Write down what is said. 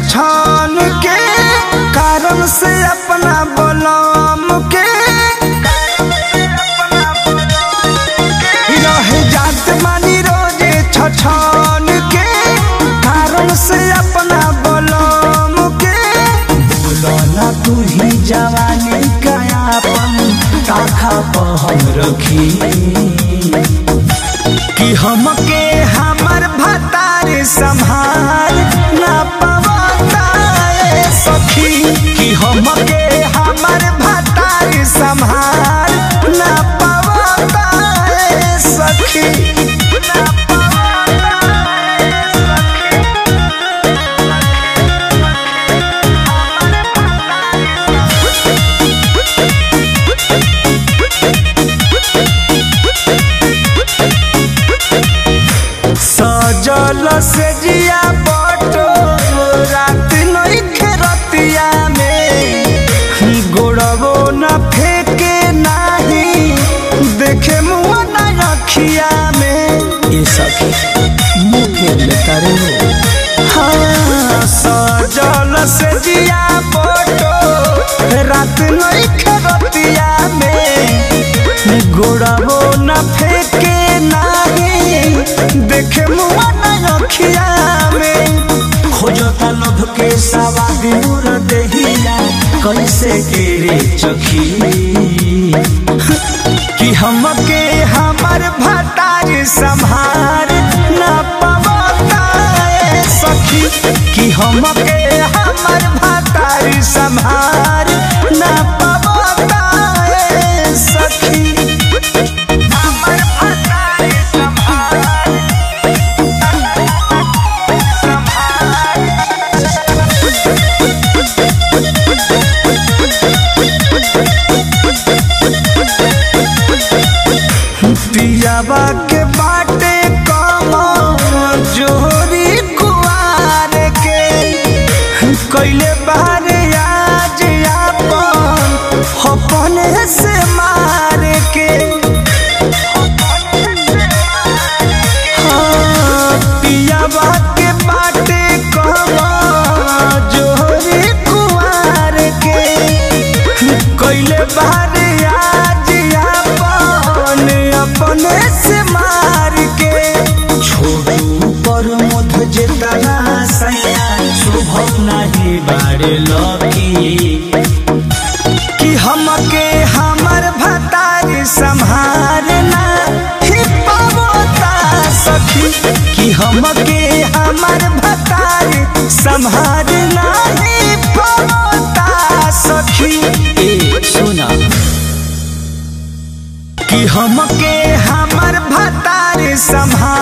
छछन के कारण से अपना बलम के रह जात मानी रोजे छछन के कारण से अपना बलम के बोलना तू ही जवानी कयापन ताखा पर हम रखी कि हमके हमर भतार संभाल ना पवता ए सखी कि हमके हमर भतार संभाल ना पवता ए सखी ना पवता ए सखी सजल से जिया बटो रात नइखे रतिया में गोड़बो न फेके नाही देखे मुआ न रखिया में ये सखी मुँह फेर लेता रे हाँ सजल से जिया बटो रात नइखे रतिया में गोड़बो न फेके नाही देखे मुआ न रखिया में खोजता लभ के सवाद दूर देहिया कैसे के रे चखी कि हमके हमर भतार संभार ना पवता ए सखी कि हमके हमर भतार संभार ना पवता ए सखी हमर भतार संभार पियाबा के बाटे कम जोरी कुआर के कैले बारे आज आपन अपने से मार के हाँ, पियाबा के बाटे कम जोरी कुआर के कैले बारे आज आपन अपने से मार के छोड़ू पर मध जेतना सैया शुभ नहीं बारे लकी कि हमके हमर भतार संभारना ही पावता सखी कि हमके हमर भतार संभारना ही पावता सखी ए सुना कि हमके हमर भतार संभार